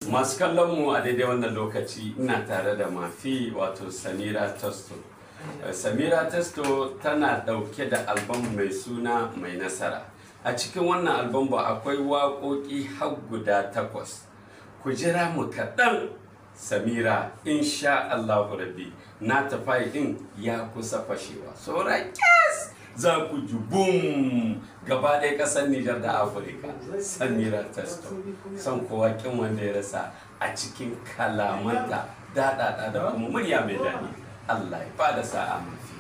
masu kallon mu a daidai wannan lokaci ina tare da mafi wato samira testo Eh, samira testo tana dauke da albam mai suna mai nasara a cikin wannan albam ba akwai waƙoƙi har guda takwas ku jira mu kaɗan samira insha allahu rabbi na tafai din ya kusa fashewa saura kyas za ku ji bum gaba ɗaya ƙasar nijar da afirka samira testo son kowa kin wanda ya rasa a cikin kalamanta daɗaɗa da kuma murya mai daɗi allah ya bada sa'a mafi